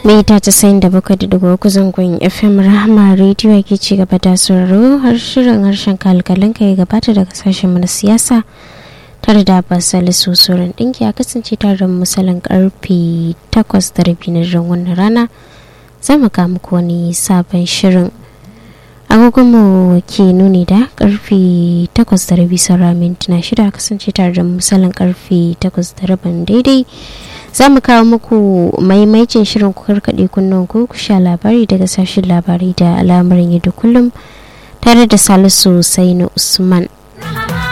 mita casa'in da bakwai da dubu uku zangon fm rahama rediyo ke ci gaba da sauraro har shirin harshen kalkalin ka ya gabata daga sashen mana siyasa tare da basali sosorin ɗinki a kasance tare da misalin karfe takwas da rabi na ran wannan rana za mu ga muku wani sabon shirin agogonmu ke nuni da karfe takwas da rabi saura mintuna shida kasance tare da misalin karfe takwas da rabin daidai za mu kawo muku maimaicin shirin ku karkaɗe kunnen ku ku sha labari daga sashen labarai da al'amarin yadda kullum tare da salisu sainu usman